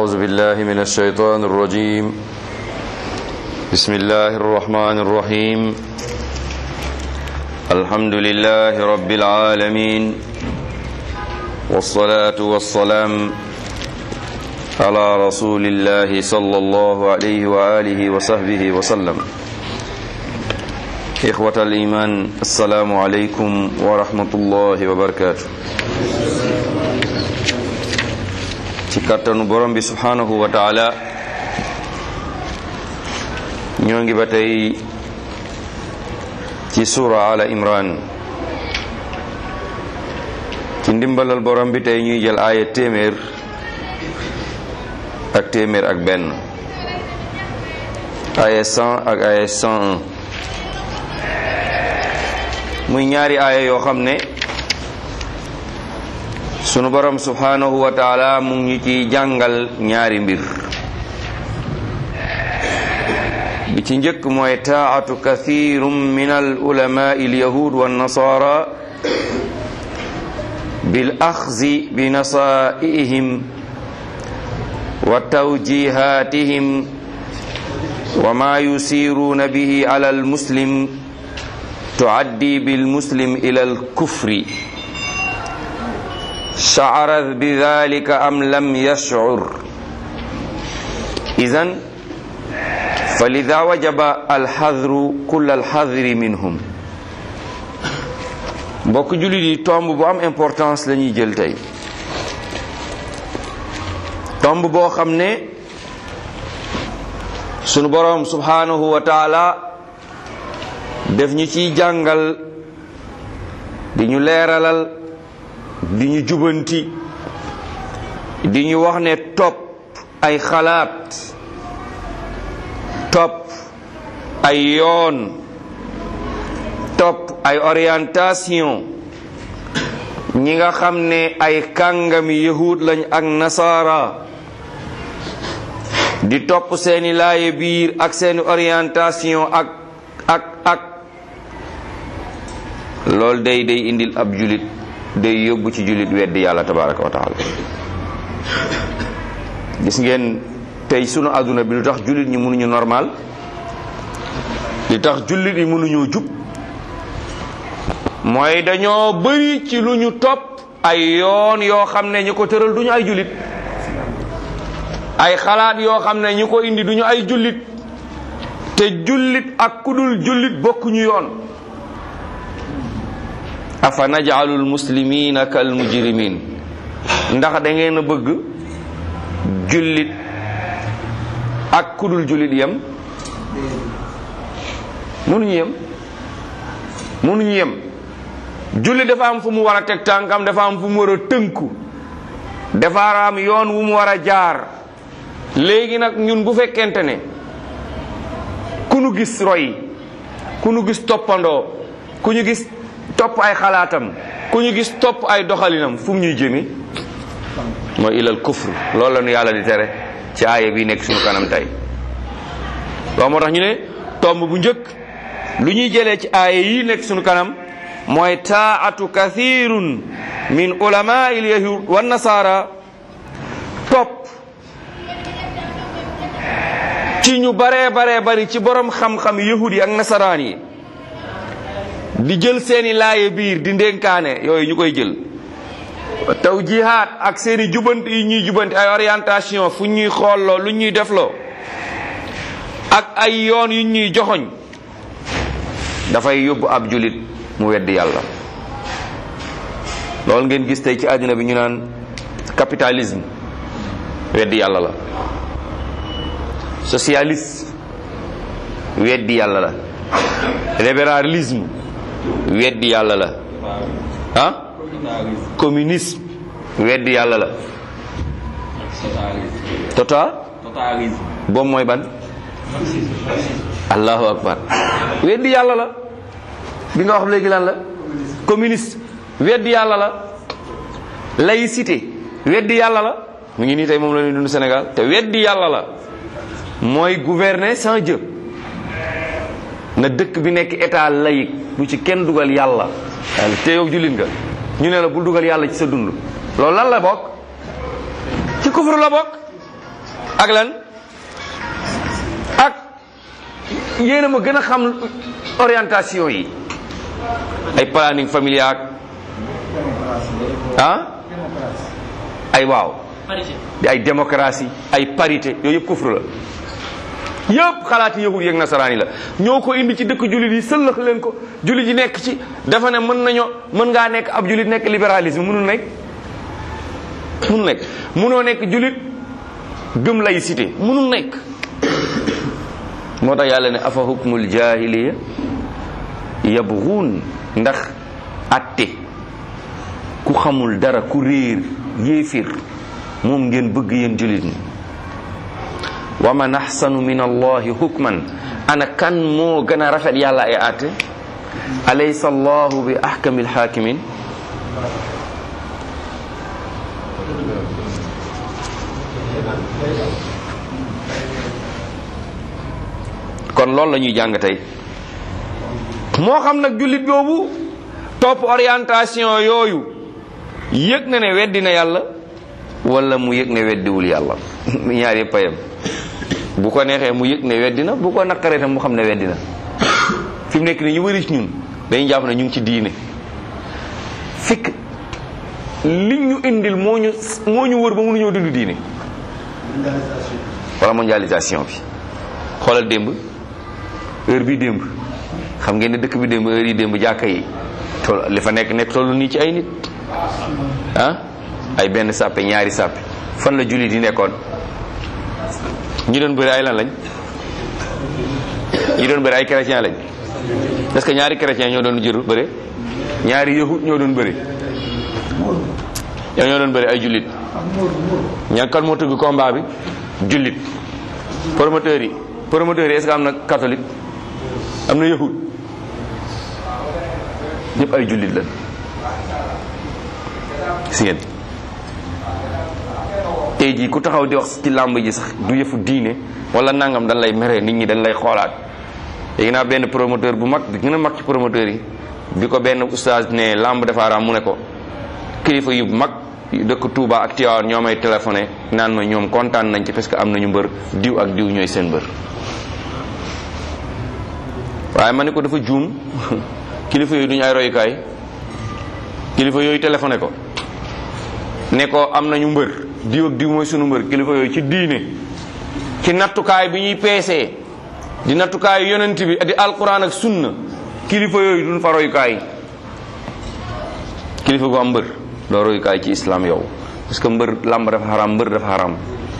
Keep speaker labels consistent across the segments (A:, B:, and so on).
A: أعوذ بالله من الشيطان الرجيم بسم الله الرحمن الرحيم الحمد لله رب العالمين والصلاة والسلام على رسول الله صلى الله عليه وآله وصحبه وسلم إخوة الإيمان السلام عليكم ورحمة الله وبركاته ci kàttanu borom bi subhanahu wa taala ñoo ngi ba tey ci suura ala imran ci ndimbalal borom bi tey ñuy jël aaya téeméer ak téeméer ak benn aaya 100 ak aaya 101 muy ñaari aaya yoo xam ne sunu borom subhanahu wa taala mu ngi ci jàngal ñaari mbir bi ci njëkk mooy taatu kathirum min al ulama il yahud wa nasara bil axzi bi nasaihim wa tawjihatihim wa ma yusiruuna bihi ala al muslim tuaddi bil muslim ila al kufri شعر بذلك أم لم يشعر إذن فلذا وجب الحذر كل الحذر منهم mbokk jullit yi tomb bu am importance la ñuy jël tey tomb boo xam ne sunu boroom subhanahu wa taala def ñu ciy jàngal di ñu leeralal di ñu jubanti di ñu wax ne topp ay xalaat topp ay yoon topp ay orientation ñi nga xam ne ay kàngami yahud lañ ak nasaara di topp seeni laaye biir ak seeni orientation ak ak ak loolu day day indil ab julit day yóbbu ci jullit weddi yàlla tabaraka wa taala gis ngeen tey sunu àdduna bi lu tax jullit ñi mënuñu normal li tax jullit yi mënuñoo jub mooy dañoo bëri ci lu ñu topp ay yoon yoo xam ne ñu ko tëral duñu ay jullit ay xalaat yoo xam ne ñu ko indi duñu ay jullit te jullit ak kudul jullit bokkuñu yoon afa najalul muslimina kal mujrimin ndax da ngeen a bëgg jullit ak kudul jullit yem mënuñu yem mënuñu yem jullit dafa am fu mu war a teg tànkam dafa am fu mu war a tënku dafa am yoon wu mu war a jaar léegi nag ñun bu fekkente ne ku nu gis roy ku nu gis toppandoo ku ñu gis topp ay xalaatam ku ñu gis topp ay doxalinam fu mu ñuy jëmi mooy ilal kufr loolu la ñu yàlla di tere ci aaya bi nekk suñu kanam tey loolu moo tax ñu ne tomb bu njëkk lu ñuy jëlee ci aaya yi nekk suñu kanam mooy taatu kathirun min ulama il yahud wa nasara topp ci ñu baree baree bari ci borom xam-xam yahud yi ak nasaraan yi di jël seeni laaye biir di ndénkaane yooyu ñu koy jël taw jihaat ak seeni jubanti yi ñuy jubanti ay orientation fu ñuy xoolloo lu ñuy defloo ak ay yoon yu ñuy joxoñ dafay yóbbu ab julit mu weddi yàlla loolu ngeen gis tey ci àddina bi ñu naan capitalisme weddi yàlla la socialiste weddi yàlla la libéralisme weddi yàlla la ah communisme weddi yàlla la total boobu mooy ban allahu akbar weddi yàlla la bi nga wax léegi lan la communiste weddi yàlla la laïcité weddi yàlla la mu ngi nii tey moom la ñuy dund Sénégal te weddi yàlla la mooy gouverner sans Dieu na dëkk bi nekk état laïque bu ci kenn dugal yàlla te yow jullit nga ñu ne la bul dugal yàlla ci sa dund loolu lan la bokk ci kufru la bokk ak lan ak yéen a ma gën a xam orientation yi ay planning familial ah ay waaw ay démocratie ay parité yooyu yëpp kufru la yëpp xalaati yahud yeeg nasaraan yi la ñoo ko indi ci dëkk jullit yi sëllëx leen ko jullit yi nekk ci dafa ne mën nañoo mën ngaa nekk ab jullit nekk libéralisme mënul nekk mënul nekk mënoo nekk jullit gëm laïcité mënul nekk moo tax yàlla ne afa hukmul jahiliya yabghuun ndax atte ku xamul dara ku réer yéefir moom ngeen bëgg yéen jullit ñi wa man ahsanu min allahi hukman ana kan moo gën a rafet yàlla ay atte alaysa allahu bi ahkamil hakimin kon loolu la ñuy jàng tey moo xam nag jullit boobu topp orientation yooyu yëg na ne weddi na yàlla wala mu yëg ne weddiwul yàlla ñaar yëpp a yem bu ko neexee mu yëg ne weddi na bu ko naqaree tam mu xam ne weddi na fi mu nekk nii ñu bëri ci ñun dañuy jàpp ne ñu ngi ci diine fekk li ñu indil moo ñu moo ñu wër ba mënuñoo dund diine wala mondialisation bi xoolal démb heure bi démb xam ngeen ne dëkk bi démb heure yi démb jàkka yi tool li fa nekk nekk tollu nii ci ay nit ah ay benn sàppe ñaari sàppe fan la jullit yi nekkoon ñi doon bëri ay lan lañ ñi doon bëri ay chrétien lañ est-ce que ñaari chrétien ñoo doon jëru bëri ñaari yahud ñoo doon bëri yow ñoo doon bëri ay jullit ñan kan moo tëgg combat bi jullit promoteurs yi promoteurs yi est-ce que am na catholique am na yahud ñëpp ay jullit lañ si ngeen tey jii ku taxaw di wax ci làmb ji sax du yëfu diine wala nangam dañ lay mere nit ñi dañ lay xoolaat léegi naa benn promoteur bu mag bi gën a mag ci promoteur yi bi ko benn oustaz ne làmb dafa araam mu ne ko kilifa yu mag yu dëkk Touba ak Tivaouane ñoo may téléphoné naan ma ñoom kontaan nañ ci parce que am nañu mbër diw ak diw ñooy seen mbër waaye ma ne ko dafa juum kilifa yooyu duñu ay royukaay kilifa yooyu téléphoné ko ne ko am nañu mbër diw ak diw mooy sunu mbër kilifa yooyu ci diine ci nattukaay bi ñuy peesee di nattukaay yonent bi di alquran ak sunna kilifa yooyu duñ fa royukaay kilifa gu am mbër doo royukaay ci islam yow parce que mbër làmb dafa xaram mbër dafa xaram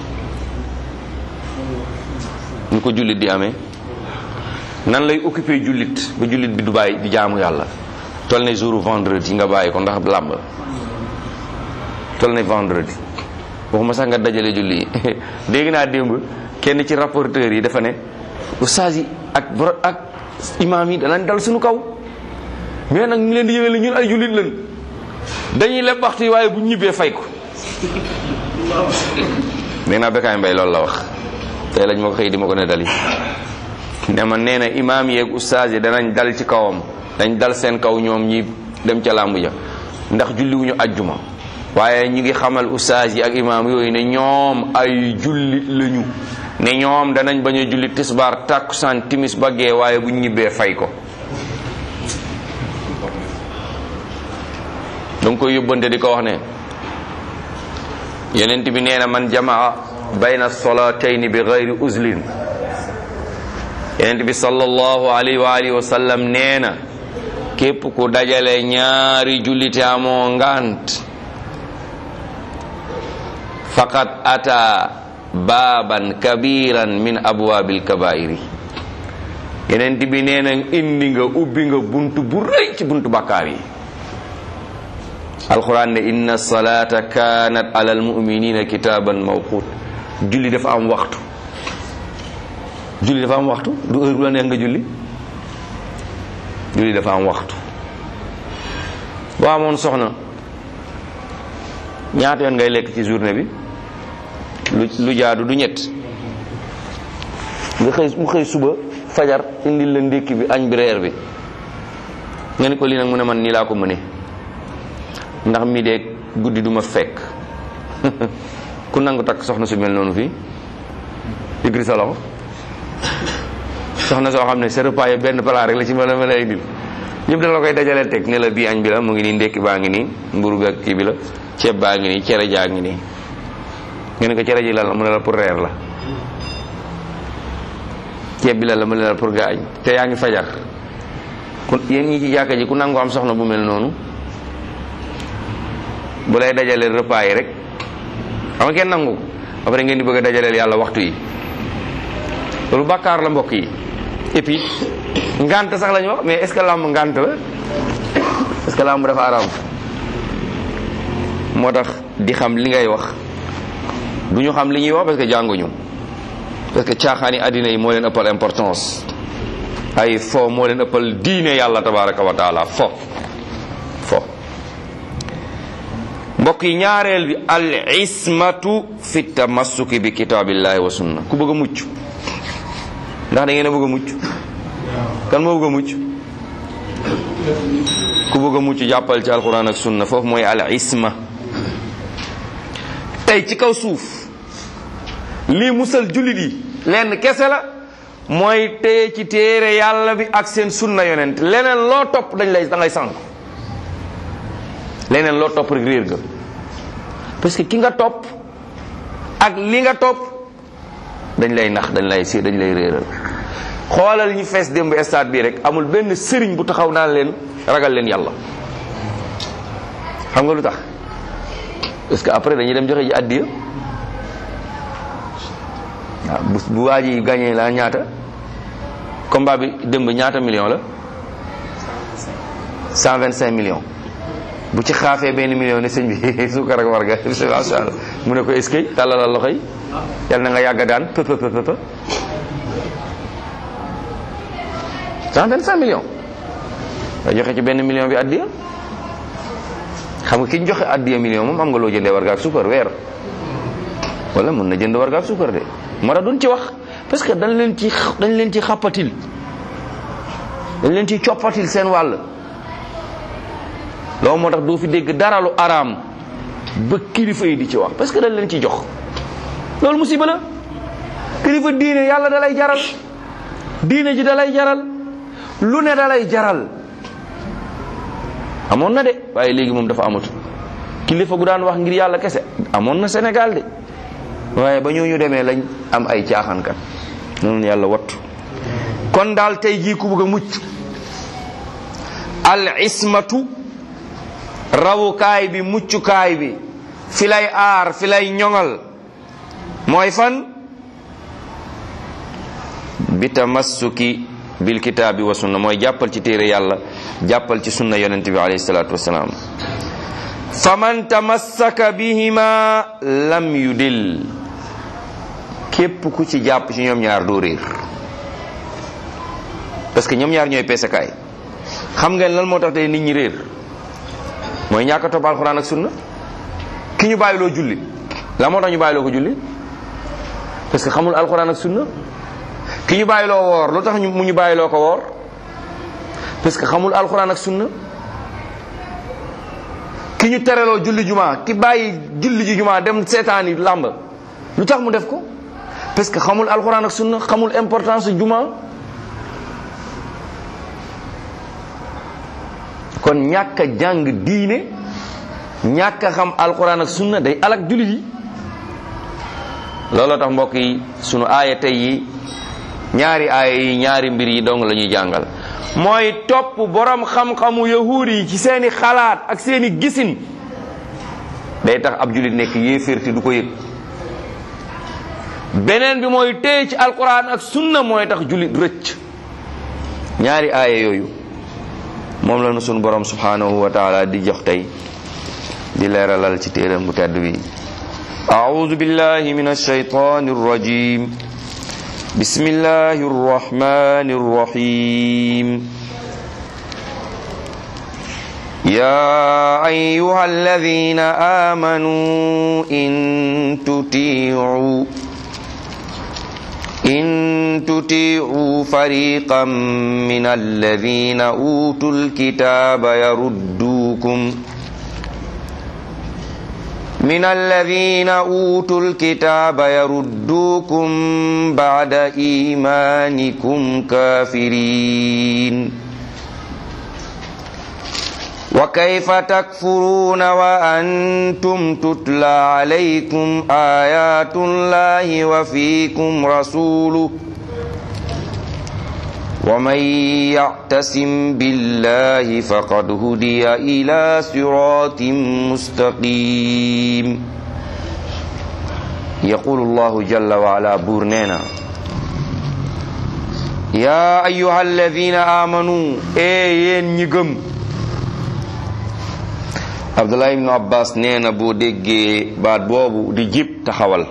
A: ñu ko jullit di amee nan lay occupé jullit ba jullit bi du bàyyi di jaamu yàlla tol ne jour vendredi nga bàyyi ko ndax làmb tol ne vendredi waxuma sax nga dajale julli yi dégg naa démb kenn ci rapporteur yi dafa ne ustaas yi ak boro ak imaam yi danañ dal suñu kaw mais nag ñu leen di yëgal ñun ay jullit lañ dañuy leb waxtu yi waaye bu ñibbee fay ko nee naa Bécaye Mbaye loolu la wax tey lañ ma ko xëy di ma ko ne dali ne ma nee na imaam yeeg ustaas yi danañ dal ci kawam dañ dal seen kaw ñoom ñi dem ca làmb ja ndax julliwuñu ajjuma waaye ñu ngi xamal ustaas yi ak imaam yooyu ne ñoom ay jullit lañu ne ñoom danañ bañ a julli tisbaar tàkkusaan timis ba gee waaye bu ñibbee fay ko danga koy yóbbante di ko wax ne yonent bi nee na man jamaa bayna solatayni bi gayri uzlin yonent bi sallallahu alayhi wa alihi wa sallam nee na képp ku dajale ñaari jullite amoo ngant faqad ata baaban kabiran min abwaabil kabairi yonent bi nee na indi nga ubbi nga buntu bu rëy ci buntu bakkaar yi alquran ne inna salata kanat ala almuminina kitaban mawqut julli dafa am waxtu julli dafa am waxtu du heure bu la neex nga julli julli dafa am waxtu boo amoon soxna ñaata yoon ngay lekk ci journée bi lu lu jaadu du ñett nga xëy mu xëy suba fajar indil la ndékki bi añ bi reer bi nga ni ko lii nag mu ne man nii laa ko mëne ndax mi de guddi duma fekk ku nangu takk soxna su mel noonu fii yëkkati sa loxo soxna soo xam ne sa repas yi benn plat rek la ci mën a mën a indil ñëpp dana la koy dajalee teg ne la bii añ bi la mu ngi nii ndekki baa ngi nii mburu bi ak kii bi la ceeb baa ngi nii cere jaa ngi nii nga ne ko cere ji lan la mu ne la pour reer la ceeb bi lan la mu ne la pour nga añ te yaa ngi fajar ku yéen ñi ci jàkka ji ku nangu am soxna bu mel noonu bu lay dajaleel repas yi rek xam nga kenn nangu ko après ngeen di bëgg a dajaleel yàlla waxtu yi loolu bàkkaar la mbokk yi et puis ngant sax la ñu wax mais est ce que làmb ngant la est ce que làmb dafa araam moo tax di xam li ngay wax du ñu xam li ñuy wax parce que jànguñu parce que caaxaani àddina yi moo leen ëppal importance ay fo moo leen ëppal diine yàlla tabaraka wa taala fo fo mbokk yi ñaareel bi al ismatu fi tamassuki bi kitaabillahi wa sunna ku bëgg a mucc ndax da ngeen a bëgg a mucc kan moo bëgg a mucc ku bëgg a mucc jàppal ci alquran ak sunna foofu mooy al isma tey ci kaw suuf lii musal jullit yi lenn kese la mooy téye ci téere yàlla bi ak seen sunna yonent leneen loo topp dañ lay da ngay sànk leneen loo topp rek réer ga parce que ki nga topp ak li nga topp dañ lay nax dañ lay si dañ lay réeral xoolal ñi fees démb stade bii rek amul benn sëriñ bu taxaw naan leen ragal leen yàlla xam nga lu tax parce que après dañuy dem joxe ji addiya waaw bu bu waa ji gagné la ñaata combat bi démb ñaata million la 125 millions bu ci xaafee benn million ne sëñ bi suukar ak warga macha allah mu ne ko est-ce que tàllalal loxo yi yal na nga yàgg daan peu peu peu peu 125 millions nga joxe ci benn million bi addiya xam nga ki ñu joxe addiya million moom am nga loo jëndee warga ak suukar weer wala mën na jënd warga ak suukar de moo tax duñ ci wax parce que dañ leen ci dañ leen ci xàppatil dañ leen ci coppatil seen wàll loolu moo tax doo fi dégg dara lu araam ba kilifa yi di ci wax parce que dañ leen ci jox loolu musiba la kilifa diine yàlla da lay jaral diine ji da lay jaral lu ne da lay jaral amoon na de waaye léegi moom dafa amatu kilifa gu daan wax ngir yàlla kese amoon na Sénégal de waaye ba ñooñu demee lañ am ay caaxaankat noonu yàlla wattu kon daal tey jii ku bëgg a mucc al ismatu rawukaay bi muccukaay bi fi lay aar fi lay ñoŋal mooy fan bi tamassuki bil kitaabi wa sunna mooy jàppal ci téere yàlla jàppal ci sunna yonent bi alayhi salaatu wasalaam fa man tamassaka bihima lam yudil képp ku ci jàpp ci ñoom ñaar doo réer parce que ñoom ñaar ñooy peesekaay xam ngeen lan moo tax tey nit ñi réer mooy ñàkk a topp alxuraan ak sunna ki ñu bàyyiloo julli la moo tax ñu bàyyiloo ko julli parce que xamul alxuraan ak sunna ki ñu bàyyiloo woor lu tax mu ñu bàyyiloo ko woor parce que xamul alxuraan ak sunna ki ñu tereloo julli juma ki bàyyi julli ji juma dem seetaani làmb lu tax mu def ko parce que xamul alxuraan ak sunna xamul importance juma kon ñàkk a jàng diine ñàkk a xam alxuraan ak sunna day alak jullit yi looloo tax mbokk yi sunu aaya tey yi ñaari aaya yi ñaari mbir yi dong la ñuy jàngal mooy topp borom xam-xamu yahuud yi ci seeni xalaat ak seeni gisin day tax ab jullit nekk yéeféer te du ko yëg beneen bi mooy téye ci alquran ak sunna mooy tax jullit rëcc ñaari aaya yooyu moom la nu sunu borom subhanahu wa taala di jox tey di leeralal ci téeram bu tedd bi أعوذ بالله من الشيطان الرجيم بسم الله الرحمن الرحيم يا أيها الذين آمنوا إن تطيعوا إن تطيعوا فريقا من الذين أوتوا الكتاب يردوكم من الذين أوتوا الكتاب يردوكم بعد إيمانكم كافرين وكيف تكفرون وأنتم تتلى عليكم آيات الله وفيكم رسوله ومن يعتصم بالله فقد هدي إلى صراط مستقيم يقول الله جل وعلا بورنينا يا أيها الذين آمنوا أي نيغم Abdullah ibn Abbas nee na boo déggee baat boobu di jib taxawal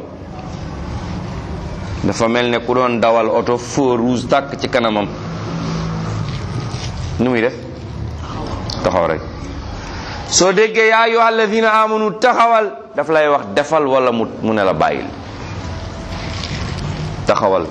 A: dafa mel ne ku doon dawal oto feu rouge tàkk ci kanamam nu muy def taxaw rek soo déggee yaa ayyuha alladina amanu taxawal daf lay wax defal wala mu mu ne la bàyyil taxawal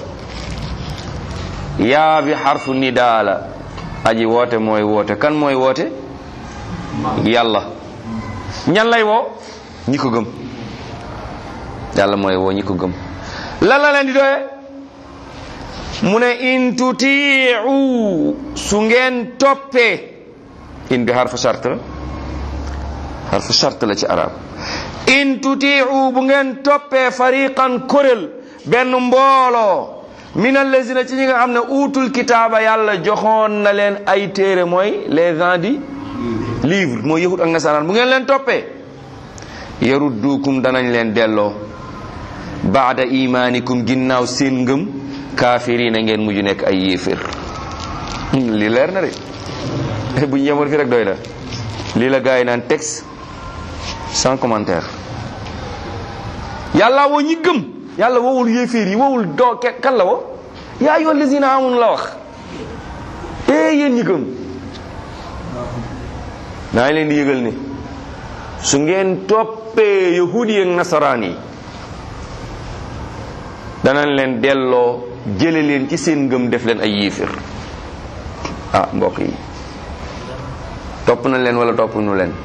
A: yaa bi xarfu nidaa la aji woote mooy woote kan mooy woote yàlla ñan lay woo ñi ko gëm yàlla mooy woo ñi ko gëm lan la leen di doye mu ne in tutiu su ngeen toppee in bi harfu shart la harfu shart la ci arab in tutiu bu ngeen toppee fariqan kuréel benn mbooloo min allazina ci ñi nga xam ne uutul kitaaba yàlla joxoon na leen ay téere mooy les gens di livre mooy yahud ak nasaraan bu ngeen leen toppee yaruddukum danañ leen delloo baada imaanikum ginnaaw seen ngëm kaafiriina ngeen mujj nekk ay yéefér lii leer na de bu ñu yemoon fi rek doy na lii la gars yi naan texte sans commentaire yàlla woo ñi gëm yàlla woowul yéeféer yi woowul doo kan la woo yaa ayyuha allazina amanu la wax ee yéen ñi gëm naa leen di yëgal ni su ngeen toppee yahudi ak nasaraan yi danañ leen delloo jële leen ci seen ngëm def leen ay yéefér ah mbokk yi topp nañ leen wala topp nu leen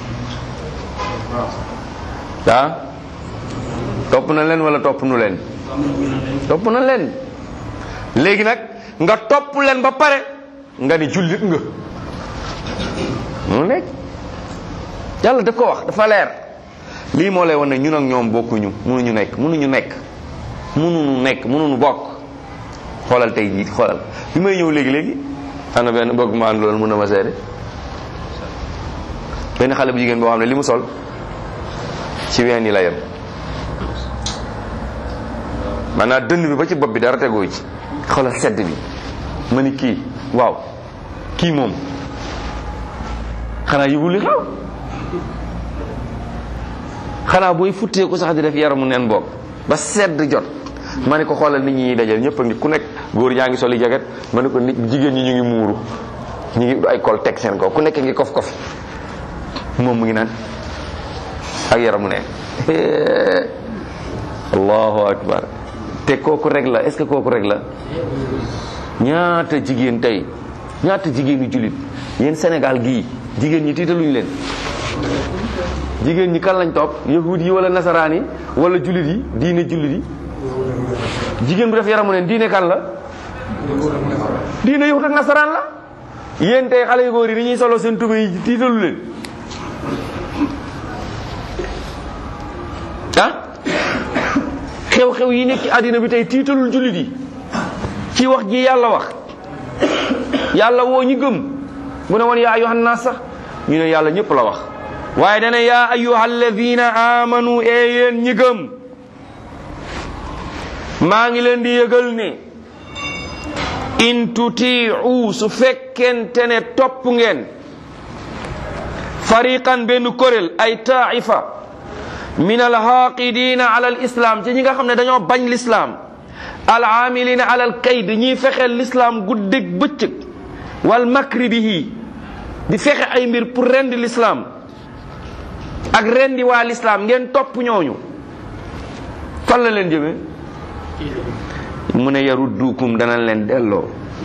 A: ah topp nañ leen wala topp nu leen topp nañ leen léegi nag nga topp leen ba pare nga ni jullit nga mu nekk yàlla daf ko wax dafa leer lii moo lay wan ne ñun ak ñoom bokkuñu mënuñu nekk mënuñu nekk mënuñu nekk mënuñu bokk xoolal tey jii xoolal bi may ñëw léegi léegi am na benn bëgg maan loolu mën na ma seede benn xale bu jigéen boo xam ne li mu sol ci ween yi la yem maanaam dënn bi ba ci bopp bi dara tegoo ci xoolal sedd bi ma ni kii waaw kii moom xanaa yëgul li xaw xanaa booy futtee ko sax di def yaramu neen boog ba sedd jot ma ne ko xoolal nit ñi dajal ñëpp a ngi ku nekk góor ñaa ngi soli jaget ma ne ko nit jigéen ñi ñu ngi muuru ñu ngi ay kol teg seen kaw ku nekk ngi kof kof moom mu ngi naan ak yaramu neen allahu akbar te kooku rek la est ce que kooku rek la ñaata jigéen tey ñaata jigéenu jullit yéen Sénégal gii jigéen ñi tiitaluñ leen jigéen ñi kan lañ topp yahud yi wala nasaraan yi wala jullit yi diine jullit yi jigéen bu def yaramu neen diine kan la diine yahud ak nasaraan la yéen tey xale yu góor yi ni ñuy solo seen tubé yi tiitalu leen ah xew-xew yi nekk ci àddina bi tey tiitalul jullit yi ci wax ji yàlla wax yàlla woo ñi gëm bu ne woon yaa ayyuhan naas sax ñu ne yàlla ñëpp la wax waaye dana yaa ayyuha alladina amanu ee yéen ñi gëm maa ngi leen di yëgal ne in tutiu su fekkente ne topp ngeen fariqan benn kuréel ay taifa min alxaqidina ala alislam ci ñi nga xam ne dañoo bañ lislaam alamilina ala alkayd ñiy fexeel lislaam guddig bëccëg wal makri bihi di fexe ay mbir pour rendi lislaam ak rendi waa lislaam ngeen topp ñooñu fan la leen jëmee mu ne yaruddukum danañ leen delloo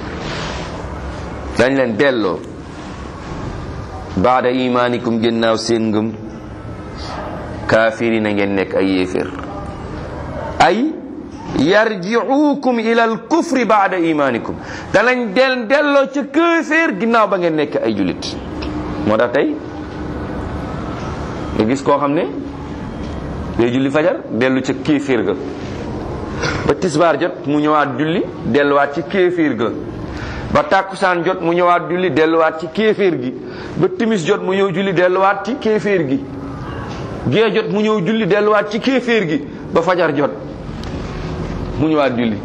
A: dañ leen delloo baada imaanikum génnaaw seen ngëm kaafirina ngeen nekk ay yéeféer ay yarjiukum ila al kufri baada imanikum danañ del delloo ca kéeféer ginnaaw ba ngeen nekk ay julit moo tax tey nga gis koo xam ne day julli fajar dellu ca kéeféer ga ba tisbaar jot mu ñëwaat julli delluwaat ci kéeféer ga ba tàkkusaan jot mu ñëwaat julli delluwaat ci kéeféer gi ba timis jot mu ñëw julli delluwaat ci kéeféer gi gee jot mu ñëw julli delluwaat ci kéeféer gi ba fajar jot mu ñëwaat julli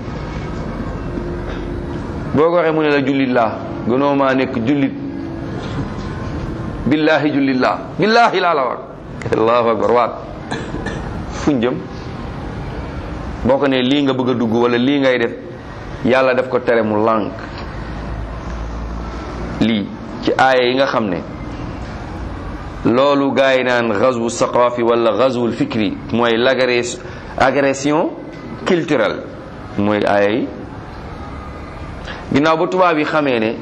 A: boo ko waxee mu ne la jullit laa gënoo maa nekk jullit billaahi jullit laa billaahi laa la wax allahu akbar waat fuñ jëm boo ko ne lii nga bëgg a dugg wala lii ngay def yàlla daf ko tere mu lànk lii ci aaya yi nga xam ne loolu gars yi naan gazwu saqafi wala gazwul fikri mooy l'agression culturelle mooy aaya yi ginnaaw ba tubaab yi xamee ne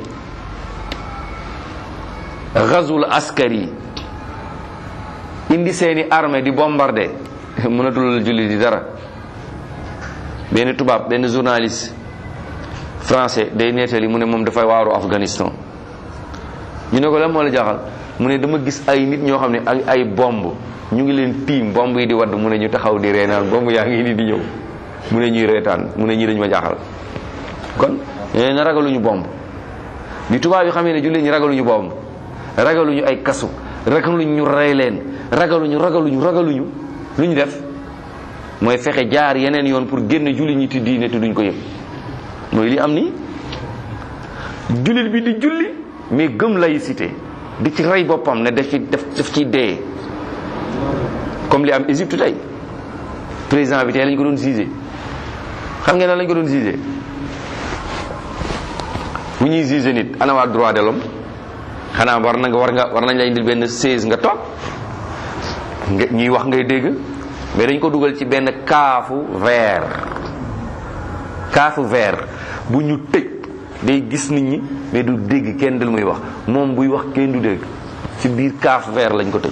A: gazwul askari indi seeni armée di bombarder mënatul julli di dara benn tubaab benn journaliste français day nettali mu ne moom dafay waaru Afghanistan ñu ne ko lan moo la jaaxal mu ne dama gis ay nit ñoo xam ne ay ay bomb ñu ngi leen tiim bomb yi di wadd mu ne ñu taxaw di reenaan bomb yaa ngi ni di ñëw mu ne ñuy reetaan mu ne ñii dañu ma jaaxal kon nee na ragaluñu bomb bi tubaab yi xamee ne jullit ñi ragaluñu bomb ragaluñu ay kasu ragaluñu ñu rey leen ragaluñu ragaluñu ragaluñu lu ñu def mooy fexe jaar yeneen yoon pour génn jullit ñi ti diine te duñ ko yëg mooy li am ni jullit bi di julli mais gëm laïcité di ci rey boppam ne daf ci def daf ciy dee comme li am Égypte tey président bi tey lañ ko doon jugé xam ngeen lan lañ ko doon jugé bu ñuy jugé nit ana waa droit de l'homme xanaa war na nga war nga war nañ la indil benn seize nga toog nga ñuy wax ngay dégg mais dañ ko dugal ci benn kaafu verre kaafu verre bu ñu tëj day gis nit ñi mais du dégg kenn dal muy wax moom buy wax kenn du dégg ci biir kaafu verre lañ ko tëj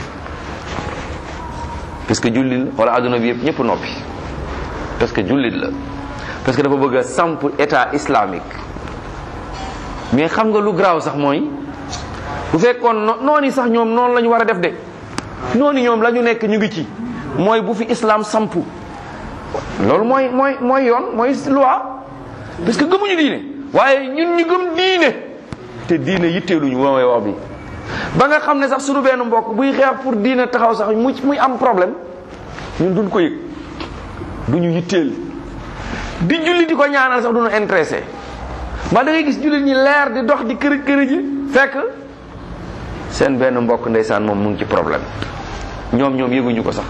A: parce que jullit la wala adduna bi yëpp ñëpp noppi parce que jullit la parce que dafa bëgg a samp état islamique mais xam nga lu garaaw sax mooy bu fekkoon noonu sax ñoom noonu la ñu war a def de noonu ñoom la ñu nekk ñu ngi ci mooy bu fi islam samp loolu mooy mooy mooy yoon mooy loi parce que gëmuñu diine waaye ñun ñu gëm diine te diine yitteeluñu mooy wax bi ba nga xam ne sax suñu benn mbokk buy xeex pour diine taxaw sax muy muy am problème ñun duñ ko yëg duñu yitteel di julli di ko ñaanal sax duñu intéressé ma da ngay gis jullit ñi leer di dox di kërëj kërëj ji fekk seen benn mbokk ndeysaan moom mu ngi ci problème ñoom ñoom yëguñu ko sax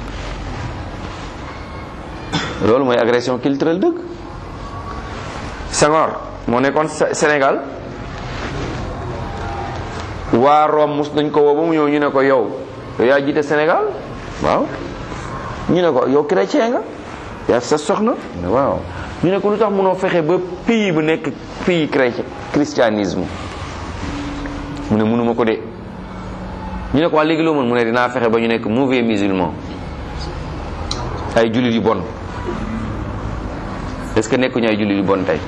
A: loolu mooy agression culturelle dëgg Senghor moo nekkoon Sénégal waa Rome mus nañ ko woo ba mu ñëw ñu ne ko yow yow yaa jiite Sénégal waaw ñu ne ko yow chrétien nga yaa sa soxna waaw ñu ne ko lu tax mënoo fexe ba pays bu nekk pays chrétien christianisme mu ne mënuma ko de ñu ne ko waa léegi loo mën mu ne dinaa fexe ba ñu nekk mauvais musulman ay jullit yu bon est-ce que nekkuñu ay jullit yu bon tey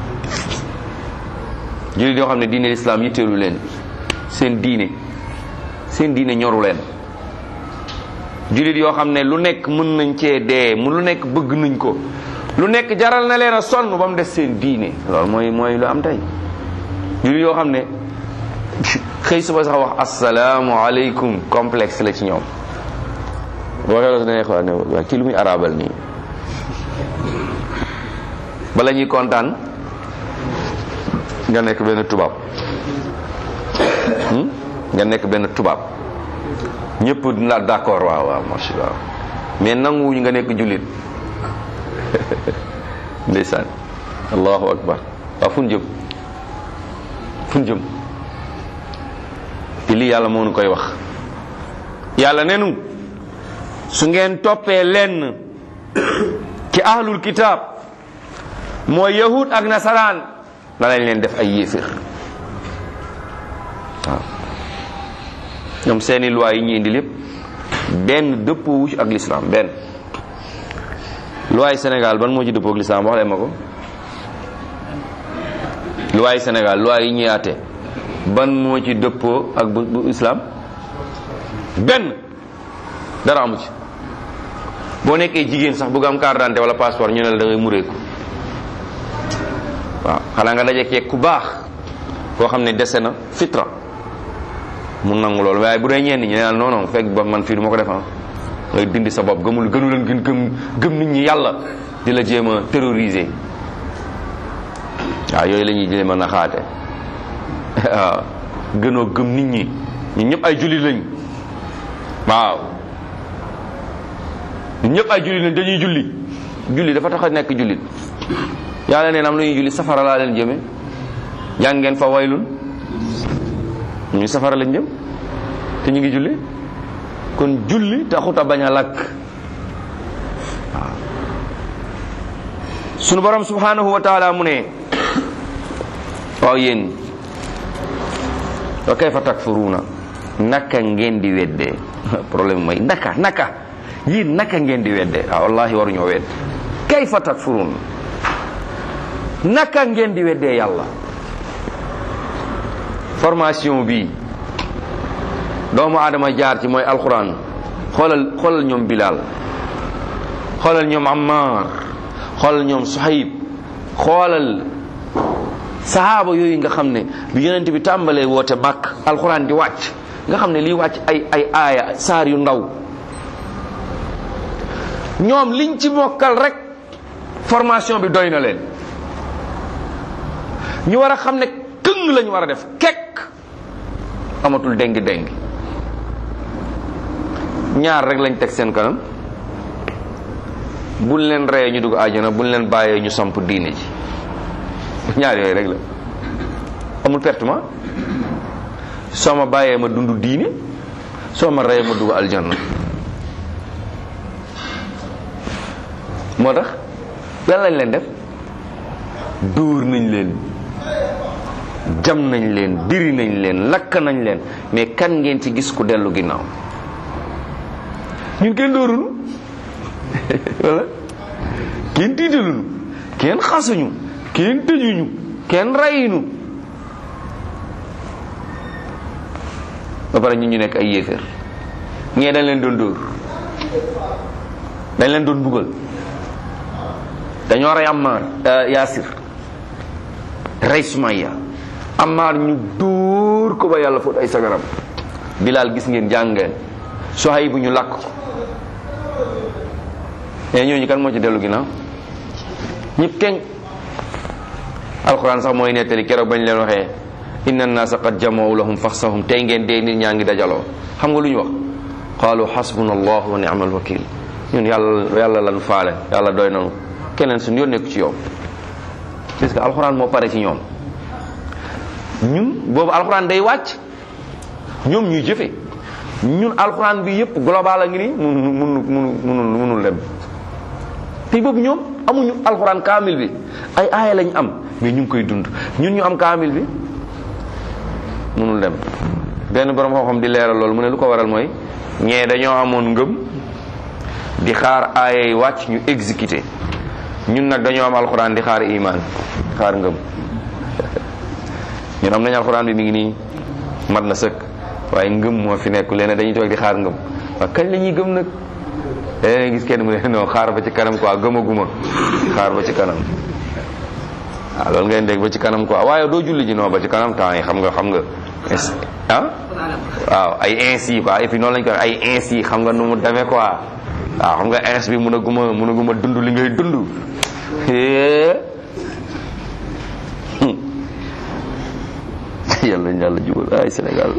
A: jullit yoo xam ne diine l'islam yitteelu leen seen diine seen diine ñoru leen jullit yoo xam ne lu nekk mën nañ cee dee mu lu nekk bëgg nañ ko lu nekk jaral na leen a sonn ba mu des seen diine loolu mooy mooy lu am tey jullit yoo xam ne xëy suba sax wax asalaamu aleykum complexe la ci ñoom waxee la su ne xaw ne waa kii lu muy arabal nii bala ñuy kontaan nga nekk benn tubaab nga nekk benn tubaab ñëpp la d'accord waaw waaw marché waaw mais nanguwuñu nga nekk jullit ndeysaan allahu akbar waaw fu ñu jëm fu ñu jëm te lii yàlla moo nu koy wax yàlla nenu su ngeen toppee lenn ci ahlul kitaab mooy yahud ak nasaraan danañ leen def ay yéeféer waaw ñoom seeni loi yi ñu indi lépp benn dëppoo wu ci ak l'islam benn luwaay Sénégal ban moo ci dëppoo ak l'islam wax leen ma ko luwaay Sénégal luwaay yi ñuy àtte ban moo ci dëppoo ak bu bu islam benn dara amu ci boo nekkee jigéen sax bëgg am carte d'identité wala passeport ñu ne la da ngay mureeku waaw xanaa nga daje ku baax koo xam ne dese na fitra mu nangu loolu waaye bu dee ñenn ñi ne non non fekk ba man fii du ma ko def ngay dindi sa bopp gëmul gënu leen gën gëm gëm nit ñi yàlla di la jéem a terroriser waaw yooyu la ñuy jéem a naxaate waaw gënoo gëm nit ñi ñun ñëpp ay jullit lañ waaw ñun ñëpp ay jullit lañ dañuy julli julli dafa tax a nekk jullit yàlla neen am lu ñuy julli safara laa leen jëme jàng ngeen fa waylun ñu safara lañ jëm te ñu ngi julli kon julli taxut a bañ a lakk waaw sunu borom subhanahu wa taala mu ne waaw yéen wa kayfa takfuruuna naka ngeen di weddee problème mooy naka naka yéen naka ngeen di weddee ah wallahi waruñoo wedd kayfa takfuruun naka ngeen di weddee yàlla formation bi doomu aadama jaar ci mooy alquran xoolal xoolal ñoom Bilal xoolal ñoom Ammar xoolal ñoom Suhayb xoolal sahaaba yooyu nga xam ne bi yonent bi tàmbalee woote màkk alquran di wàcc nga xam ne liy wàcc ay ay aaya saar yu ndaw ñoom liñ ci mokkal rek formation bi doy na leen ñu war a xam ne këng lañu war a def kekk amatul déngi déngi ñaar rek lañ teg seen kanam buñ leen reyee ñu dugg àjjana buñ leen bàyyee ñu samp diine ji ñaar yooyu rek la amul pertement soo ma bàyyee ma dund diine soo ma reyee ma dugg aljanna moo tax lan lañ leen def dóor nañ leen jam nañ leen diri nañ leen lakk nañ leen mais kan ngeen ci gis ku dellu ginnaaw ñun kenn dóorunu wala kenn tiitalunu kenn xasuñu kenn tëjuñu kenn rayinu ba pare ñun ñu nekk ay yéeféer ñee dañ leen doon dóor dañ leen doon buggal dañoo rey Ammar Yaasir rey Sumayya Ammar ñu dóor ko ba yàlla fóot ay sagaram Bilaal gis ngeen jàngeen Suhayb bu ñu lakk ko mais ñooñu kan moo ci dellu ginnaaw ñëpp kenn alquran sax mooy nettali keroog bañ leen waxee inna annaasa qad jamaw lahum faxsahum tey ngeen dee nit ñaa ngi dajaloo xam nga lu ñu wax qaalu xasbuna allah wa ni'mal wakil ñun yàlla yàlla lan faale yàlla doy nanu keneen suñu yoon nekku ci yow parce que alxuraan moo pare ci ñoom ñun boobu alxuraan day wàcc ñoom ñuy jëfe ñun alxuraan bi yëpp global a ngi nii munu munu munu munul munul dem te boobu ñoom amuñu alxuraan kaamil bi ay aaya lañ am mais ñu ngi koy dund ñun ñu am kaamil bi munul dem benn borom xam-xam di leeral loolu mu ne lu ko waral mooy ñee dañoo amoon ngëm di xaar aaya yi wàcc ñu exécuté ñun nag dañoo am alxuraan di xaar iman xaar ngëm ñun am nañu alxuraan bi mi ngi nii mat na sëkk waaye ngëm moo fi nekk leen dañuy toog di xaar ngëm waaye kañ la ñuy gëm nag léeg gis kenn mu ne non xaar ba ci kanam quoi gëmaguma xaar ba ci kanam waaw loolu ngeen dégg ba ci kanam quoi waaye doo julli ji non ba ci kanam temps yi xam nga xam nga ah waaw ay ainsi quoi et puis noonu lañ ko ay ainsi xam nga nu mu demee quoi waaw xam nga ins bi mun a guma mun a guma dund li ngay dund yàlla yàlla jubal ay Sénégal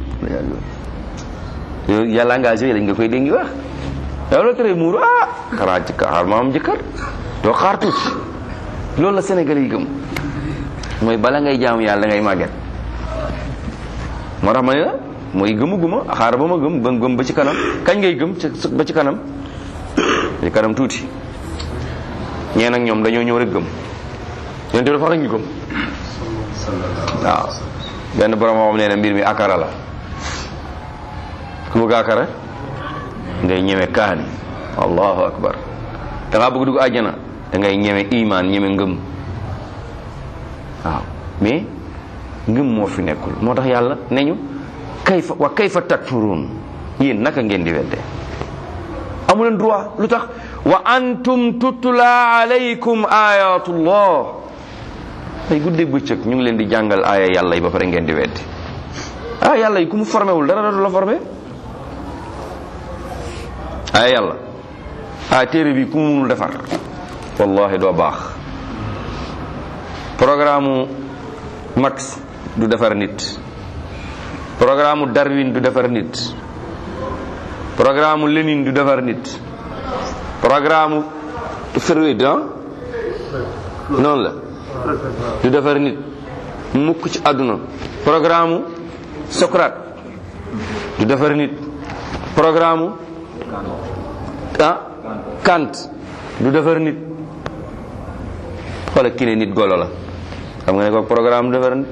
A: yow yàlla engagé lañ nga koy dégg wax yow la tere muuru ah xanaa ci xaar ma am jëkkër doo xaar tuuti loolu la Sénégal yi gëm mooy bala ngay jaamu yàlla ngay màgget moo tax ma ne la mooy gëmu guma xaar ba ma gëm ba gëm ba ci kanam kañ ngay gëm ba ci kanam ci kanam tuuti ñee nag ñoom dañoo ñëw rek gëm yonte dafa rek ñu gëm waaw benn borom xam nee na mbir mi akara la ku bëgg akara ngay ñeme kaani allahu akbar da ngaa bëgg dugg àjjana da ngay ñeme iman ñeme ngëm waaw mais ngëm moo fi nekkul moo tax yàlla ne ñu kayfa wa kayfa takfurun yéen naka ngeen di wedde amu leen droit lu tax wa antum tutla alaykum ayatullah ay guddeeg bëccëg ñu ngi leen di jàngal aaya yàlla yi ba pare ngeen di weddi aaya yàlla yi ku mu formé wul dara dootu la formé aaya yàlla aaya téere bi ku mu munul defar wallahi doo baax programme Marx du defar nit programme Darwin du defar nit programme Lénine du defar nit programme Freud ah noonu la du defar nit mukk ci àdduna programme Socrate du defar nit programme ah Kant du defar nit xoolal ki ne nit golo la xam nga ne ko programme du defar nit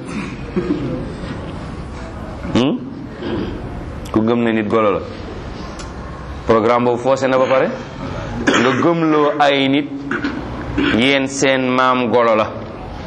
A: ku gëm ne nit golo la programme boobu foosé na ba pare nga gëmloo ay nit yéen seen maam golo la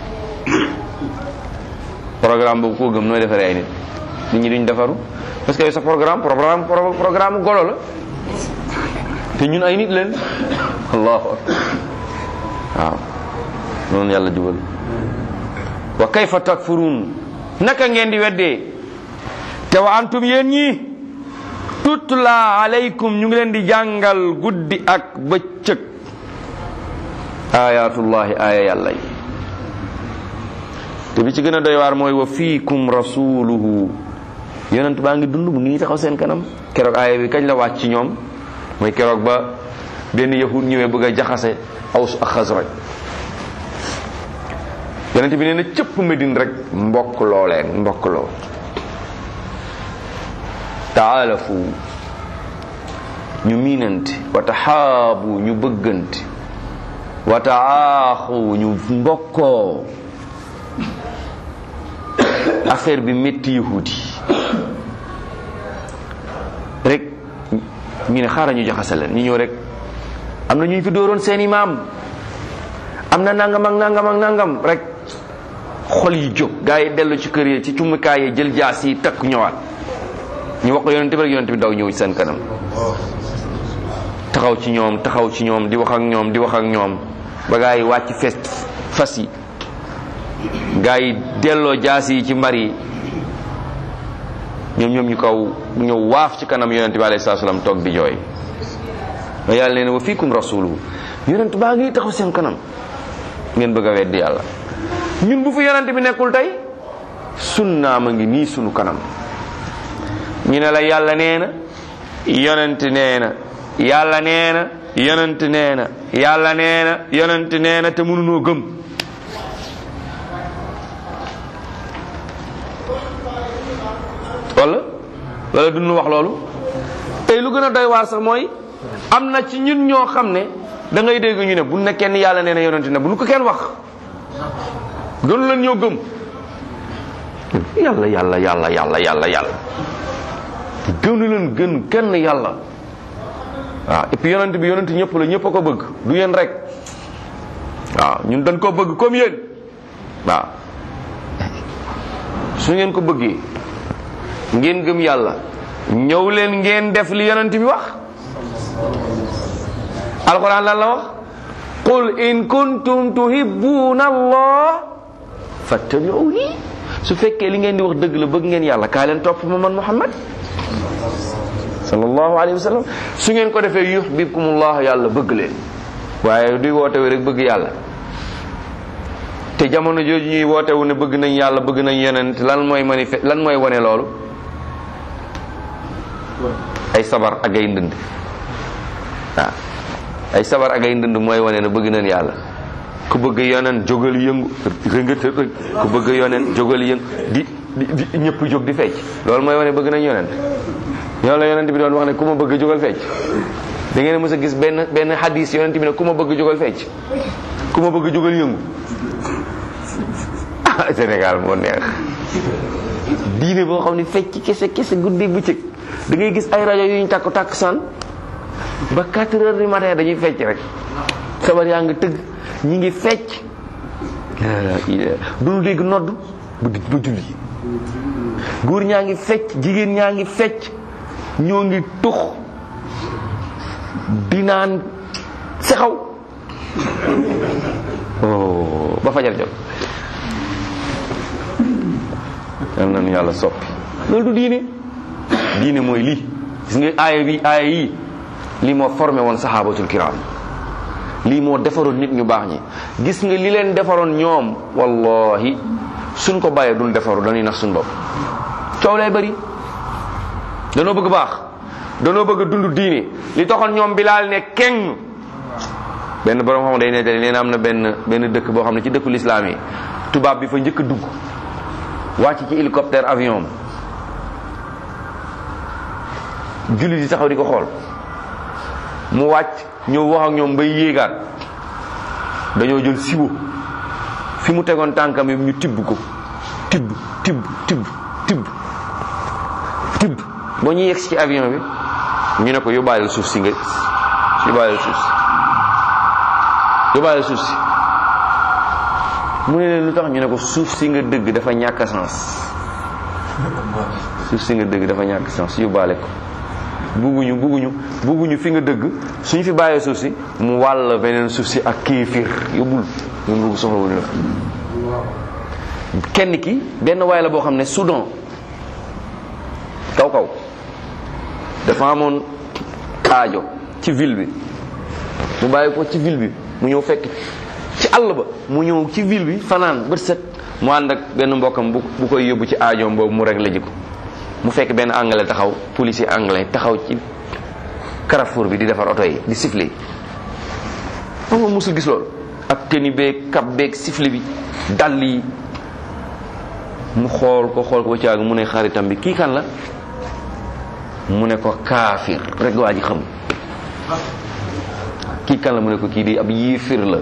A: programme boobu koo gëm nooy defaree ay nit nit ñi duñ defaru parce que yow sa programme programme programme golo la te ñun ay nit leen allahu akbar waaw noonu yàlla jubal wa kayfa takfurun naka ngeen di weddee te wa antum yéen ñi tutla alaykum ñu ngi leen di jàngal guddi ak bëccëg ayatullahi aya yàlla yi te bi ci gën a doy waar mooy wa fiikum rasuluhu yonent baa ngi dund mu ngi taxaw seen kanam keroog aaya bi kañ la wàcc ci ñoom mooy keroog ba benn yahud ñëwee bëgg a jaxase aws ak xasraj yonent bi nee na cëpp medine rek mbokk loo leen mbokk loo taalafu ñu miinante wa taxaabu ñu bëggante wa taaxu ñu mbokkoo affaire bi métti yahudi rek ñu ne xaaral ñu jaxase leen ñu ñëw rek am na ñu fi dóoroon seeni maam am na nangam ak nangam ak nangam rek xol yi jóg gaa yi dellu ci kër yi ci cumukaay yi jël jaas yi takk ñëwaat ñu wax ko yonente bi rek yonente bi daw ñëw ci seen kanam taxaw ci ñoom taxaw ci ñoom di wax ak ñoom di wax ak ñoom ba gaa yi wàcc fes fas yi gaa yi delloo jaas yi ci mbar yi ñoom ñoom ñu kaw ñëw waaf ci kanam yonente bi alayhi salaam toog di jooy ma yàlla nee na wa fiikum rasuluhu yonent baa ngi taxaw seen kanam ngeen bëgg a weddi yàlla ñun bu fi yonent bi nekkul tey sunnaam a ngi nii sunu kanam ñu ne la yàlla nee na yonent nee na yàlla nee na yonent nee na yàlla nee na yonent nee na te mënunoo gëm wala wala duñu wax loolu tey lu gën a doy waar sax mooy am na ci ñun ñoo xam ne da ngay dégg ñu ne bu ne kenn yàlla nee na yonent ne bu nu ko kenn wax gënu leen ñoo gëm yàlla yàlla yàlla yàlla yàlla yàlla gënu leen gën kenn yàlla waaw et puis yonent bi yonent ñëpp la ñëpp a ko bëgg du yéen rek waaw ñun dañ ko bëgg comme yéen waaw su ngeen ko bëggee ngeen gëm yàlla ñëw leen ngeen def li yonent bi wax alquran lan la wax qul in kuntum tuhibbuna allah fattabi'uni su fekkee li ngeen di wax dëgg la bëgg ngeen yàlla kaa leen topp ma man muhammad sallallahu alayhi wa sallam su ngeen ko defee yuhbibkumullah yàlla bëgg leen waaye duy woote wi rek bëgg yàlla te jamono jooju ñuy woote wu ne bëgg nañ yàlla bëgg nañ yonent lan mooy manifeste lan mooy wane loolu ay sabar ak ay ndënd waaw ay sabar ak ay ndënd mooy wane ne bëgg nañ yàlla ku bëgg yonent jógal yëngu rëngët rëng ku bëgg yonent jógal yëngu di di di ñëpp jóg di fecc loolu mooy wane bëgg nañ yonent ñoo la yonent bi doon wax ne ku ma bëgg jógal fecc da ngeen mës a gis benn benn hadis yonent bi ne ku ma bëgg jógal fecc ku ma bëgg jógal yëngu ah Sénégal moo neex diine boo xam ne fecc kese kese guddi bëccëg da ngay gis ay rajo yu ñu takk takk san ba 4 heures du matin dañuy fecc rek sabar yaa ngi tëgg ñi ngi fecc duñu dégg nodd bu di ba julli góor ñaa ngi fecc jigéen ñaa ngi fecc ñoo ngi tux di naan sexaw oh ba fajar jot yal nañu yàlla soppi loolu du diine diine mooy lii gis nga aaya bi aaya yi lii moo formé woon saxaabatul kiram lii moo defaroon nit ñu baax ñi gis nga li leen defaroon ñoom wallahi suñ ko bàyyee duñ defaru dañuy nax suñ bopp coow lay bëri danoo bëgg baax danoo bëgg a dund diine li taxoon ñoom bilaal ne keng benn borom xam day nettali nee na am na benn benn dëkk boo xam ne ci dëkku lislaam yi tubaab bi fa njëkk a dugg wàcc ci hélicoptère avion julli di taxaw di ko xool mu wàcc ñëw wax ak ñoom bay yéegaat dañoo jël siwo fi mu tegoon tànkam yi ñu tibb ko tibb tibb tibb tibb tibb ba ñu yegg ci avion bi ñu ne ko yóbbaaleel suuf si nga yóbbaaleel suuf si yóbbaaleel suuf si mu ne leen lu tax ñu ne ko suuf si nga dëgg dafa ñàkk sens suuf si nga dëgg dafa ñàkk sens yóbbaale ko bugguñu bugguñu bugguñu fi nga dëgg suñ fi bàyyee suuf si mu wàll beneen suuf si ak kéefir yóbbul ñun bugg soxlawul la kenn ki benn waay la boo xam ne Soudan kaw kaw dafa amoon aajo ci ville bi mu bàyyi ko ci ville bi mu ñëw fekk ci àll ba mu ñëw ci ville bi fanaan bët set mu ànd ak benn mbokkam bu bu koy yóbbu ci aajoom boobu mu réglé ji ko mu fekk benn anglais taxaw policier anglais taxaw ci carrefour bi di defar oto yi di siffler xam nga musul gis loolu ak tenue beeg cap beeg sifflet bi dàll yi mu xool ko xool ko ba caag mu ne xaritam bi kii kan la mu ne ko kaafir rek waa ji xam kii kan la mu ne ko kii di ab yéefir la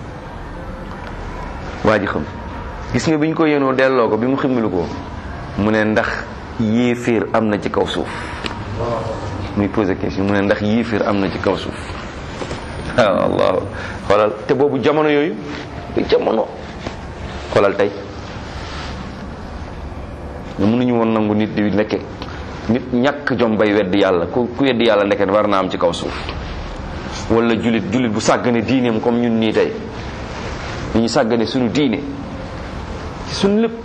A: waa ji xam gis nga bi ñu ko yénoo delloo ko bi mu ximmilu ko mu ne ndax yéefir am na ci kaw suuf muy posé question mu ne ndax yéefir am na ci kaw suuf waaw allah xoolal te boobu jamono yooyu jamono xoolal tey nga mënuñu woon nangu nit di nekke nit ñàkk jom bay wedd yàlla ku ku wedd yàlla ndeket war na am ci kaw suuf wala jullit jullit bu sàggane diineem comme ñun nii tey ni ñu sàggane suñu diine ci suñu lépp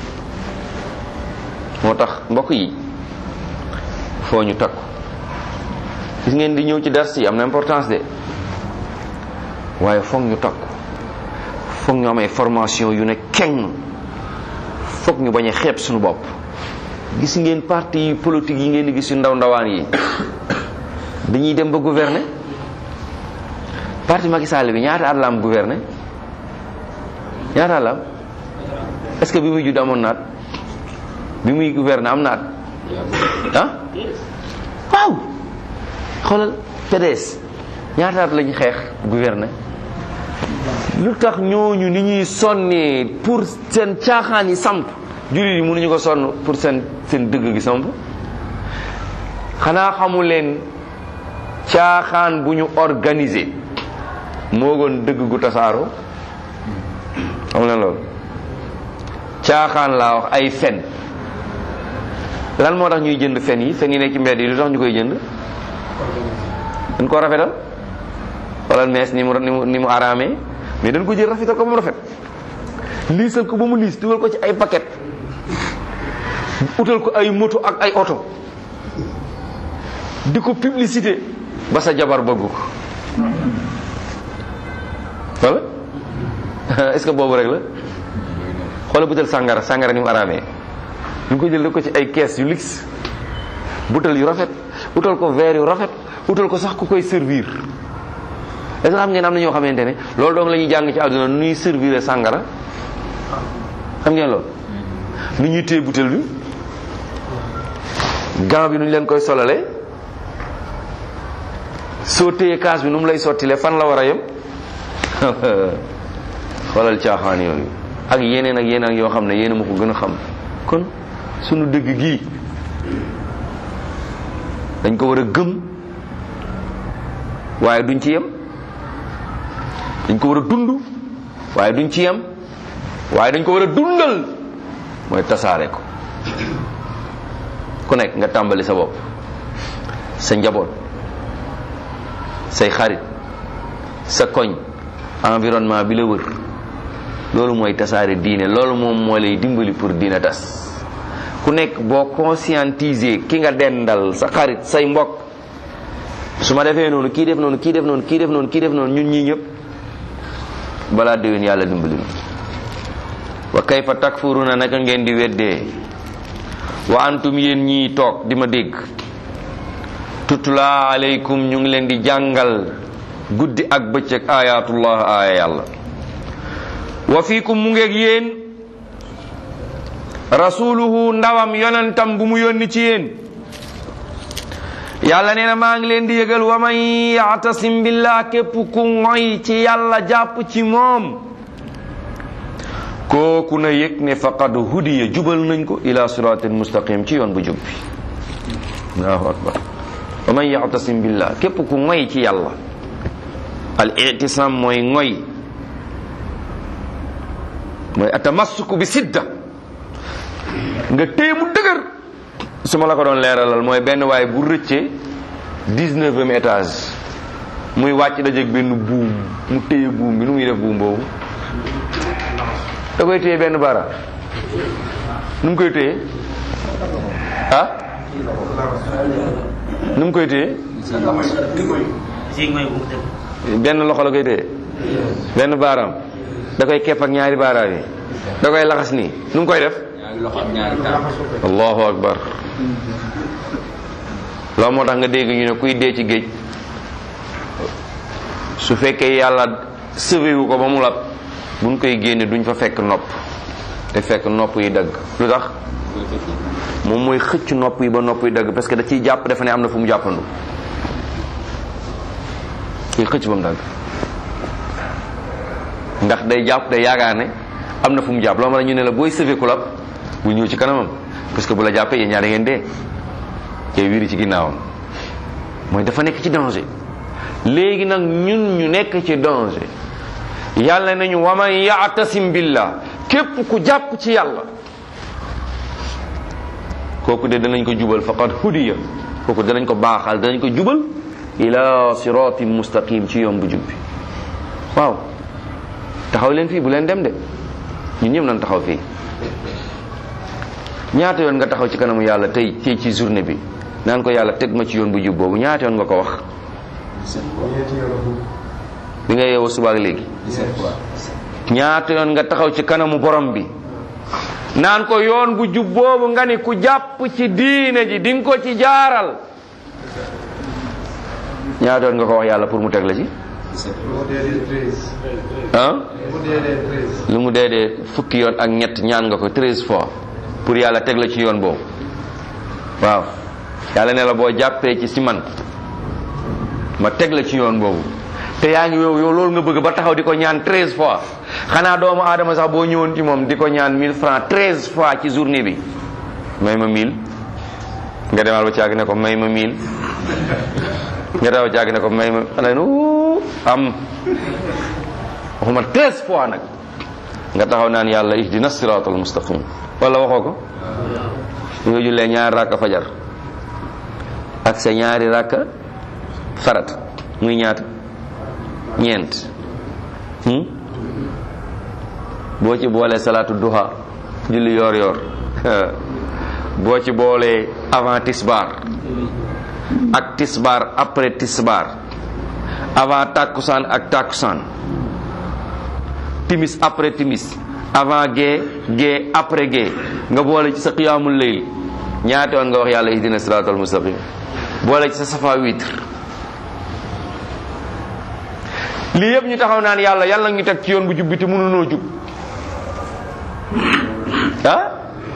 A: moo tax mbokk yi foo ñu takku gis ngeen di ñëw ci dars yi am na importance de waaye foog ñu takku foog ñu am ay formation yu ne keng foog ñu bañ a xeeb suñu bopp gis ngeen parti politique yi ngeen di gis yu ndaw ndawaan yi dañuy dem ba gouverner parti Macky Sall bi ñaata at la am gouverner ñaata at la am est-ce que bi muy judd amoon naat bi muy gouverner am naat ah waaw xoolal PDS ñaata at lañu xeex gouverner lu tax ñooñu ni ñuy sonnee pour seen caaxaan yi samp jullit yi mënuñu ko sonn pour seen seen dëgg gi samp xanaa xamu leen caaxaan bu ñu organiser moo gën dëgg gu tasaaroo xam leen loolu caaxaan laa wax ay fen lan moo tax ñuy jënd fen yi fen yi nekk ci mbedd yi lu tax ñu koy jënd dañ ko rafetal xoolal mees ni mu ni mu ni mu araamee mais dañ ko jël rafetal ko ba mu rafet liisal ko ba mu liis dugal ko ci ay paquet utal ko ay moto ak ay oto di ko publicité ba sa jabar bëgg ko wala est-ce que boobu rek la xoola butal sàngara sàngara ni mu araamee ñu ko jël def ko ci ay kees yu luxe butal yu rafet utal ko verre yu rafet utal ko sax ku koy servir est-ce que xam ngeen am na ñoo xamante ne loolu doong la ñuy jàng ci àdduna nu ñuy servir sàngara xam ngeen loolu nu ñuy téye butel bi gant bi nu ñu leen koy solalee soo téye kaas bi nu mu lay sottilee fan la war a yem xoolal caaxaan yooyu ak yeneen ak yeneen yoo xam ne yéen a ma ko gën a xam kon sunu dëgg gii dañ ko war a gëm waaye duñ ci yem dañ ko war a dund waaye duñ ci yem waaye dañ ko war a dundal mooy tasaare ko ku nekk nga tàmbali sa bopp sa njaboot say xarit sa koñ environnement bi la wër loolu mooy tasaare diine loolu moom moo lay dimbali pour diine tas ku nekk boo conscientiser ki nga dendal sa xarit say mbokk su ma defee noonu kii def noonu kii def noonu kii def noonu kii def noonu ñun ñii ñëpp balaa déwén yàlla dimbali na wa kayfa takfuruna naka ngeen di weddee wa antum yéen ñii toog di ma dégg tutla aleykum ñu ngi leen di jàngal guddi ak bëccëg ayatullah aaya yàlla wa fiikum mu ngeeg yéen rasuluhu ndawam yonentam bu mu yónni ci yéen yàlla nee na maa ngi leen di yëgal wa man yaatasim billah képp ku ngoy ci yàlla jàpp ci moom kooku na yëg ne faqad hudiya jubal nañ ko ila siratin mustaqim ci yoon bu jub bi allahu akbar wa man yaatasim billah képp ku ngoy ci yàlla al itisam mooy ngoy mooy atamassuku bi sidda nga téye mu dëgër su ma la ko doon leeralal mooy benn waaye bu rëccee dix-neuvième étage muy wàcc dajeeg benn buum mu téye buum bi nu muy def buum boobu da koy téye benn bara nu mu koy téye ah nu mu koy téye benn loxo la koy téye benn baaraam da koy kepp ak ñaari baaraam yi da koy laxas nii nu mu koy def allahu akbar loolu moo tax nga dégg ñu ne kuy dee ci géej su fekkee yàlla sauvé wu ko ba mu lab buñ koy génne duñ fa fekk nopp te fekk nopp yi dagg lu tax moom mooy xëcc nopp yi ba nopp yi dagg parce que da ciy jàpp dafa ne am na fu mu jàppandu kuy xëcc ba mu dagg ndax day jàpp day yaakaar ne am na fu mu jàpp loolu ma ñu ne la booy sauvé ku lab bu ñëw ci kanamam parce que bu la jàppee yéen ñaar ngeen dee te wiiri ci ginnaawam mooy dafa nekk ci danger léegi nag ñun ñu nekk ci danger yàlla nañu waman yaatasim billah képp ku jàpp ci yàlla kooku de danañ ko jubal faqad hudiya kooku danañ ko baaxal danañ ko jubal ila siratin mustaqim ci yoon bu jub bi waaw taxaw leen fii bu leen dem de ñun ñëpp nañ taxaw fii ñaata yoon nga taxaw ci kanamu yàlla tey tey ci journée bi naan ko yàlla teg ma ci yoon bu jub boobu ñaata yoon nga ko wax bi nga yeewoo suba ak léegi ñaata yoon nga taxaw ci kanamu borom bi naan ko yoon bu jub boobu nga ni ku jàpp ci diine ji di nga ko ci jaaral ñaata yoon nga ko wax yàlla pour mu teg la ci ah lu mu dee dee fukki yoon ak ñett ñaan nga ko treize fois pour yàlla teg la ci yoon boobu waaw yàlla ne la boo jàppee ci si man ma teg la ci yoon boobu te yaa ngi yow yow loolu nga bëgg ba taxaw di ko ñaan treize fois xanaa doomu aadama sax boo ñëwoon ci moom di ko ñaan mille francs treize fois ci journée bi may ma mille nga demal ba caag ne ko may ma mille nga demal ba caag ne ko may ma xanaa nu am waxuma treize fois nag nga taxaw naan yàlla ihdina siratal mustaqim wala waxoo ko su nga jullee ñaari rakka fajar ak sa ñaari rakka farat muy ñaata ñeent boo ci boolee salaatu duha julli yoor yoor boo ci boolee avant tisbar ak tisbar après tisbar avant takkusaan ak takkusaan timis après timis avant gée gée après gée nga boole ci sa qiyaamul layl ñaata yoon nga wax yàlla ihdina siratal mustaqim boole ci sa safa witre lii yëpp ñu taxaw naan yàlla yàlla ñu teg ci yoon bu jub bi te mënunoo jub ah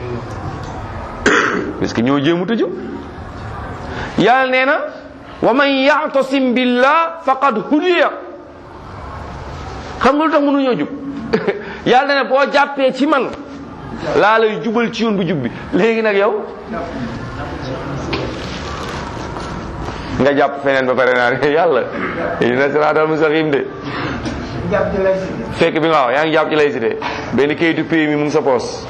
A: parce que ñoo jéemut a jub yàlla nee na wa man ya'tasim billah faqad hudiya xam nga lu tax mënuñoo jub yàlla ne boo jàppee ci man laa lay jubal ci yoon bu jub bi léegi nag yow nga jàpp feneen ba pare naan yàlla dina siraatal mustaqim de fekk bi nga wax yaa ngi jàpp ci laïcité benn kayitu pays mi mu ngi sa poos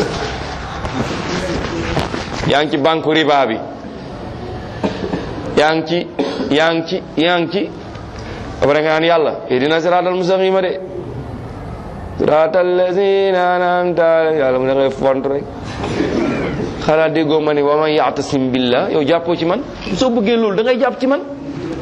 A: yaa ngi ci banque riba bi yaa ngi ci yaa ngi ci yaa ngi ci après nga naan yàlla dina siraatal mustaqima de siraatal lazina an'amta alayhim yàlla mu ne ngay font rek xanaa déggoo ma ni wa man ya'tasim billah yow jàppoo ci man soo bëggee loolu da ngay jàpp ci man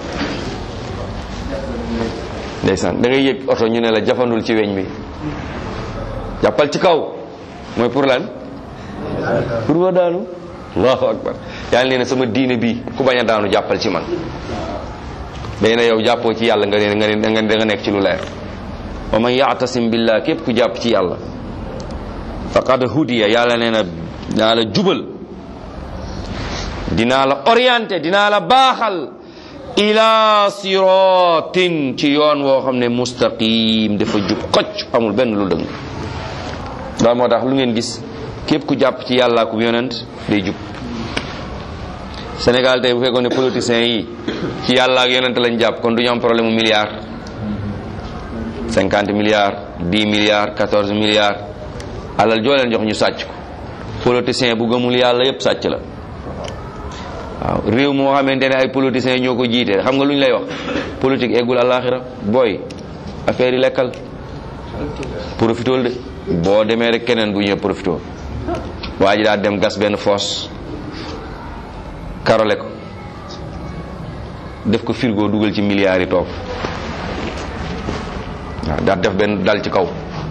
A: ndeysaan da ngay yëg oto ñu ne la jafandul ci weñ bi jàppal ci kaw mooy pour lan pour ma daanu allahu akbar yàlla nee na sama diine bi ku bañ a daanu jàppal ci man day na yow jàppoo ci yàlla nga ne nga ne nga nga nekk ci lu leer wa man ya'tasim billah képp ku jàpp ci yàlla faqad hudiya yàlla nee na dinaa la jubal dinaa la orienté dinaa la baaxal ila siratin ci yoon woo xam ne mustaqim dafa jub xocc amul benn lu dëng daal moo tax lu ngeen gis képp ku jàpp ci yàlla ku yonent day jub Sénégal tey bu fekkoon ne politiciens yi ci yàlla ak yonent lañ jàpp kon du ñu am problème mu milliard cinquante milliards dix milliards quatorze milliards alal joo leen jox ñu sàcc ko politicien bu gëmul yàlla yépp sàcc la waaw réew moo xamante ne ay politiciens ñoo ko jiite xam nga lu ñu lay wax politique eggul àllaaxira booy affaire yi lekkal profitool de boo demee rek keneen bu ñëw profitool waa ji daal dem gas benn foos karole ko def ko frigo dugal ci milliards yi toog waaw daal def benn dal ci kaw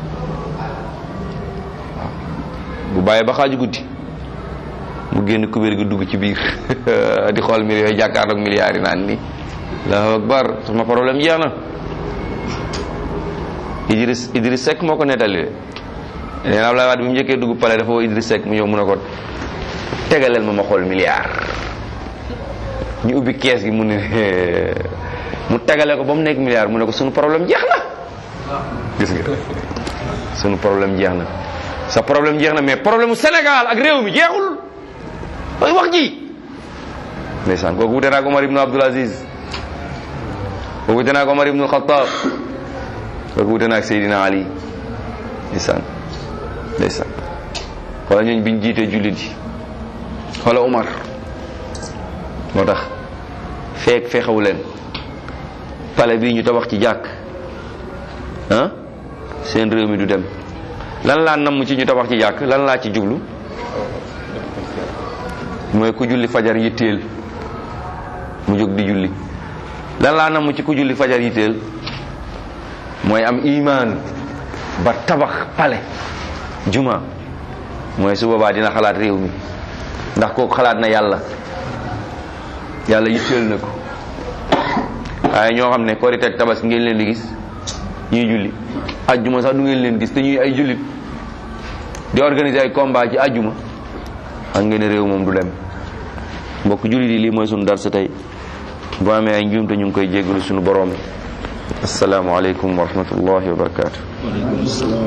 A: waaw bu bàyyee ba xaaju guddi mu génn kubéer gi dugg ci biir di xool mbir yooyu jàkkaarloog milliards yi naan ni allahu akbar sama problème jeex na Idriss Idriss Seck moo ko nettali de nee na Abdoulaye Wade bi mu njëkkee dugg pale dafa woo Idriss Seck mu ñëw mun a ko tegaleel ma ma xool milliard ñu ubbi kees gi mu ne mu tegale ko ba mu nekk milliard mu ne ko sunu problème jeex na gis nga sunu problème jeex na sa problème jeex na mais problème mu Sénégal ak réew mi jeexul mooy wax ji ndeysaan kooku wute naa ko Omar ibnu Abdul Aziz kooku wute naa ko Omar ibnu Xattaab kooku wute naa ak Seydina Ali ndeysaan ndeysaan xoola ñooñ biñ jiitee jullit yi xoola Omar moo tax feek fexewu leen pale bii ñu tabax ci jàkk ah seen réew mi du dem lan laa namm ci ñu tabax ci jàkk lan laa ci jublu mooy ku julli fajar yitteel mu jóg di julli lan laa namm ci ku julli fajar yitteel mooy am imaan ba tabax pale juma mooy su boobaa dina xalaat réew mi ndax kooku xalaat na yàlla yàlla yitteel na ko waaye ñoo xam ne korite ak tabaski ngeen leen di gis ñuy julli ajjuma sax du ngeen leen gis te ñuy ay jullit di organiser ay combat ci ajjuma xam ngeen ne réew moom du dem mbokk jullit yi lii mooy sunu dar sa tey bu amee ay njuumte ñu ngi koy jéggalu sunu borom asalaamaaleykum wa rahmatullahi wa barakaatu.